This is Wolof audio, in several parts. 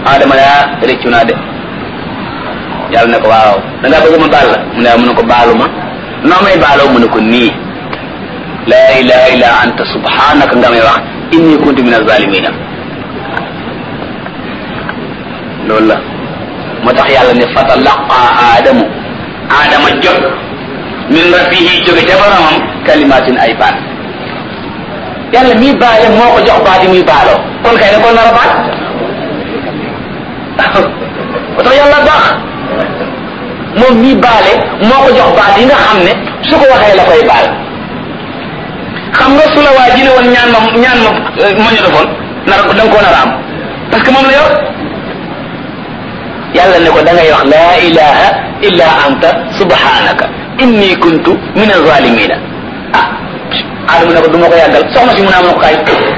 Adama yaa rëccu naa de yàlla ne ko waaw da ngaa bëgg ma baal la mu ne mu ne ko baalu ma noo may baaloo mu ne ko nii laa ilaha illa anta subhanaka nga may wax inni kuntu min azalimina loolu la moo tax yàlla ne fatalaqa aadamu aadama jot min rabbihi jóge ca boromam kalimatin ay baat yàlla mii baale moo ko jox baat yi muy baaloo kon kay ne ko nar a baat moo tax yàlla baax moom mii baale moo ko jox baat yi nga xam ne su ko waxee la koy baal xam nga su la waa ji ne woon ñaan ma ñaan ma ma ñu defoon nar da nga koo nar a am parce que moom la yor yàlla ne ko da ngay wax laa ilaha illa anta subhanaka inni kuntu min azalimina ah aadama ne ko du ma ko yàggal soxna si mun a am na ko kaay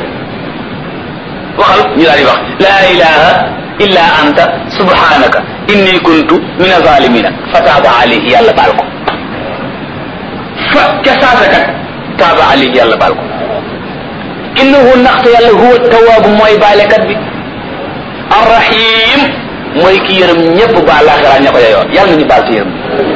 waxal ñu daal di wax laa ilaha illa anta subhanaka inni kuntu min azalimina fa taaba alayhi yàlla baal ko fa ca saasa kat taaba alayhi yàlla baal ko innahu ndaxte yàlla huwa tawaabu mooy baalekat bi arrahim mooy ki yërëm ñëpp baal laaxira ña ko yeyoo yàlla nañu baal ci yërëm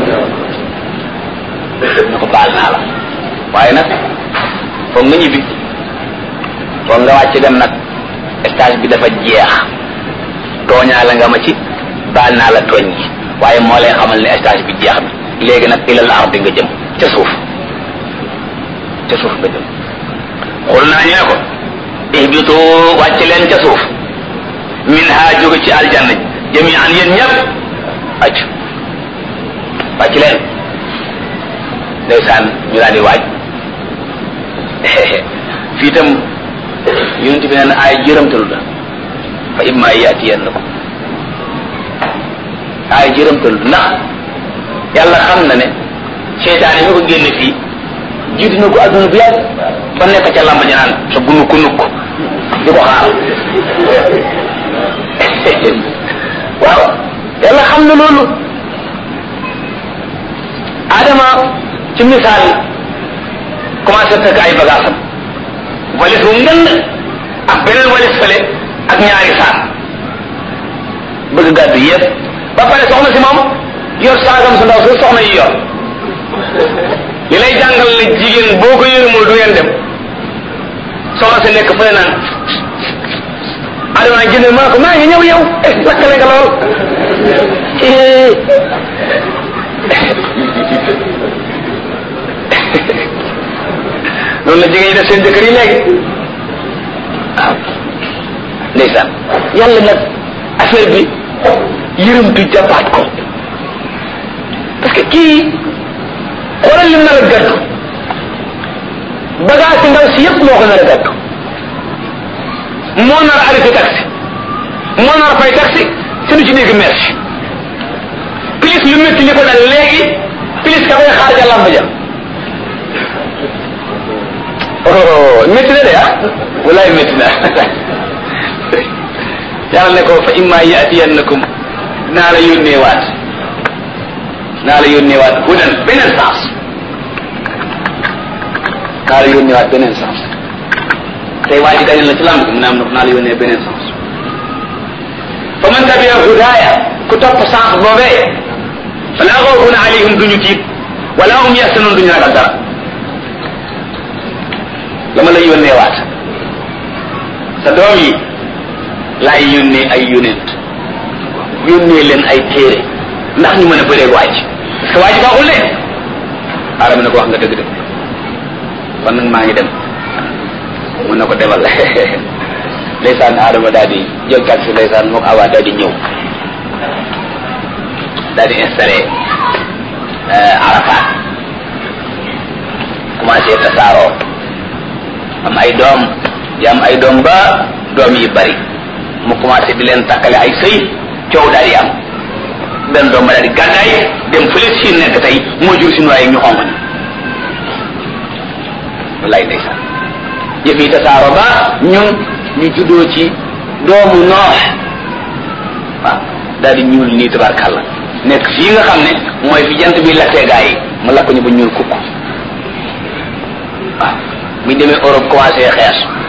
na ko baal naa la waaye nag foog nga ñibbi foog nga wàcc dem nag stage bi dafa jeex tooñaa la nga ma ci baal naa la tooñ gi waaye moo lay xamal ne stage bi jeex na léegi nag ilal ardi nga jëm ca suuf ca suuf nga jëm xul naa ñu ne ko ihbitu wàcc leen ca suuf min ha jóge ci aljanna jami'an yéen ñëpp acc wàcc leen ndeysaan ñu daal di waaj fii itam yonent bi nee na ay jërëmtalu la fa imma yaatiyannakum ay jërëmtalu ndax yàlla xam na ne seytaane mi ko génne fii jiitu na ko adduna bu yàgg ba nekk ca lamba ja naan sa gunuk ku nukk di ko xaar waaw yàlla xam na loolu adama ci misaal commencé fekk ay bagaasam walis bu ngënd ak beneen walis fële ak ñaari saak bëgg gàddu yëpp ba pare soxna si moom yor saagam su ndaw su soxna yi yor li lay jàngal ne jigéen boo ko yërëmul du ngeen dem soxna si nekk fële naan adama nag jënd maa ko maa ngi ñëw yow eh lakkale nga lool noonu la jigéen ñi def seen jëkkër yi léegi waaw ndeysaan yàlla nag affaire bi yërëmtu jàppaat ko parce que kii xoolal lim nar a gàddu bagage si ndaw si yëpp moo ko nar a gàddu moo nar a arrêté taxi moo nar a fay taxi te du ci dégg merci plus lu métti li ko dal léegi plus ka koy xaar ja lamb ja oh métti na de ah walaay métti na yàlla ne ko fa imma yaatiyannakum naa la yónnee waat naa la yónnee waat hudan beneen sens naa la yónnee waat beneen sens tey waa ji dañu la ci lamb mu ne am na naa la yónnee beneen sens fa man tabia hudaaya ku topp sens boobee fala xawfun alayhim duñu tiit wala hum yaxsanun duñu ragal dara dama lay yónnee waat sa doom yi laay yónnee ay yónent yónnee leen ay téere ndax ñu mën a bëreeg waaj parce que waaj baaxul de aadama ne ko wax nga dëgg de kon nag maa ngi dem mun na ko demal ndeysaan aadama daal di jël taxi ndeysaan mook awa daal di ñëw daal di installé Arafat commencé tasaaroo am ay doom di am ay doom ba doom yi bari mu commencé di leen takkale ay sëy coow daal di am benn doom ba daal di gàddaay dem fële si nekk tey moo jur suñu waaye ñu xonq ni wallaay ndeysaan yëf yi tasaaro ba ñun ñu juddoo ci doomu noox waaw daal di ñuul nii tabarkàlla nekk fii nga xam ne mooy fi jant bi lakkee gaa yi mu lakk ñu ba ñuul kukk waaw buñ demee Europe commencé xees